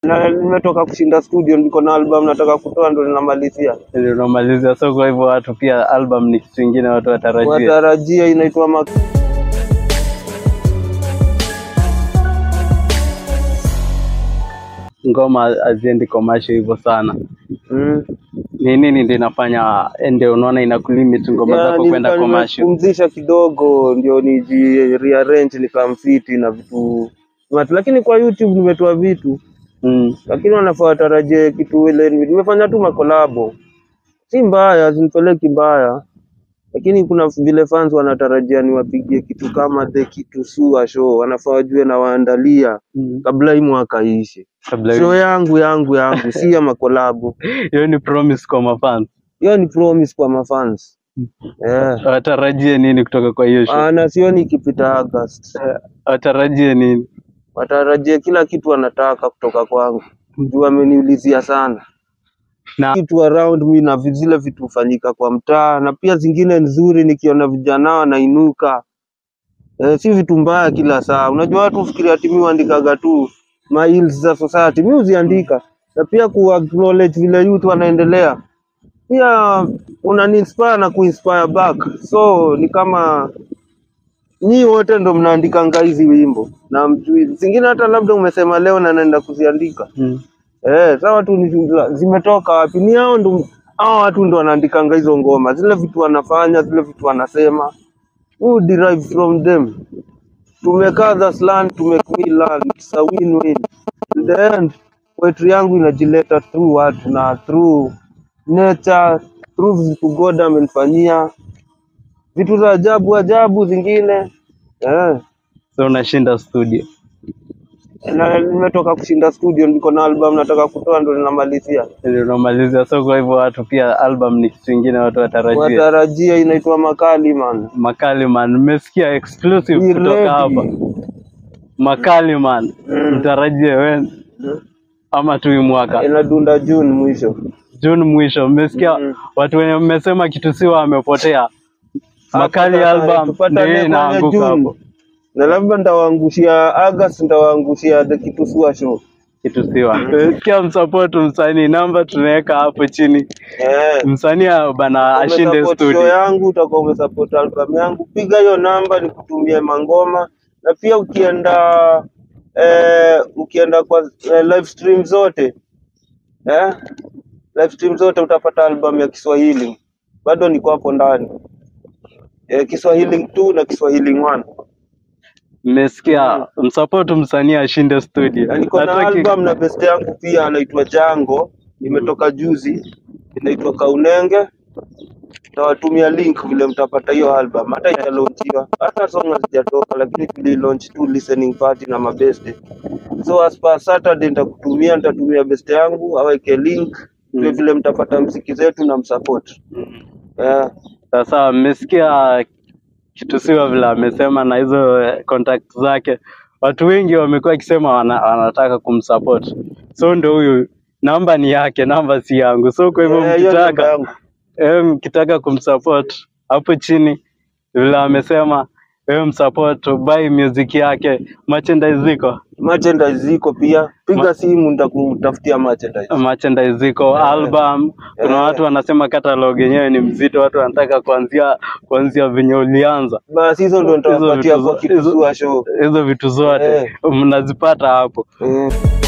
Na nimetoka kushinda studio, niko na album nataka kutoa, ndo ninamalizia. Ndio unamalizia. So kwa hivyo watu pia album ni kitu kingine watu watarajia. Watarajia inaitwa Mak Ngoma haziendi commercial hivyo sana. mm. Ni nini ndio inafanya ndio unaona inakulimit ngoma Ya, zako kwenda nilikuwa commercial? nimepumzisha kidogo ndio niji rearrange nikamfiti na vitu watu, lakini kwa YouTube nimetoa vitu, Mm. lakini wanafaa watarajie kitu ile. Nimefanya tu makolabo, si mbaya, zinipeleki mbaya, lakini kuna vile fans wanatarajia niwapigie kitu kama the kitu sua show, wanafaa wajue na waandalia Mm. kabla hii mwaka iishe. Kabla Show yangu yangu yangu si ya makolabo, hiyo ni promise kwa mafans. hiyo ni promise kwa mafans yeah. Watarajie nini kutoka kwa hiyo show? Ah, na sioni ikipita August. Watarajie nini? watarajie kila kitu wanataka kutoka kwangu juu wameniulizia sana Na kitu around me na vi- zile vitu hufanyika kwa mtaa na pia zingine nzuri nikiona vijana wanainuka eh, si vitu mbaya kila saa unajua watu hufikiria ati mi huandikaga tu mails za society mi huziandika na pia ku acknowledge vile youth wanaendelea pia unaniinspire na kuinspire back so ni kama nyii wote ndo mnaandikanga hizi wimbo na mjui zingine hata labda umesema leo na naenda kuziandika mm. eh, sawa tu ni zimetoka wapi? Ni hao ndo hao watu ndo wanaandikanga hizo ngoma, zile vitu wanafanya, zile vitu wanasema, who derive from them. Tumekaa this land to make me learn, it's a win-win. In the end, poetry yangu inajileta through watu na through nature, through vitu God amenifanyia, vitu za ajabu ajabu zingine eh. So unashinda studio. Na nimetoka kushinda studio, niko na album nataka kutoa, ndo ninamalizia. Ndio unamalizia. So kwa hivyo watu pia album ni kitu kingine watu watarajie. Watarajia inaitwa Makali man. Makali man, nimesikia exclusive Be kutoka ready. hapa. Makali man, mtarajie we ama tu hii mwaka Inadunda June mwisho. June mwisho. Mmesikia Mm. watu wenye mmesema kitu siwa wamepotea. Makali Hapa album tupatane ndio kwenye inaanguka June. hapo. Na labda nitawaangushia August, nitawaangushia the Kitusua show. Kitu siwa. Mmesikia msupport msanii, namba tunaweka hapo chini. Eh. Msanii bana ashinde Umesupport show studio. yangu utakuwa umesupport album yangu. Piga hiyo namba nikutumie mangoma na pia ukienda eh, ukienda kwa eh, live stream zote eh, live stream zote utapata album ya Kiswahili. Bado niko hapo ndani. Eh, Kiswahili 2 na Kiswahili 1. Mmesikia msupport msanii ashinde studio. Na niko na Hataki- album na best yangu pia anaitwa Jango, imetoka juzi, inaitwa Kaunenge. Tawatumia link vile mtapata hiyo album, hata italaunchiwa, hata song hazijatoka, lakini tuli launch tu listening party na mabeste. So as per Saturday nitakutumia, nitatumia best yangu aweke link vile vile mtapata mziki zetu na msupport. Yeah. Sasa mmesikia kitu siwa vile amesema na hizo eh, contact zake, watu wengi wamekuwa wakisema wana, wanataka kumsupport. So ndo huyu namba ni yake, namba si yangu. So kwa hivyo Eh, hiyo namba mkitaka yangu. eh, mkitaka kumsupport hapo chini vile amesema wewe msupport, buy music yake, merchandise ziko Merchandise ziko pia, piga simu nitakutafutia merchandise. merchandise ziko album. Kuna Eh. watu wanasema catalog yenyewe ni mzito, watu wanataka kuanzia kuanzia venye ulianza Basi hizo ndo Hizo nitawapatia vitu kwa zo- Kitusua hizo- show. hizo vitu zote Eh. mnazipata hapo. Mm.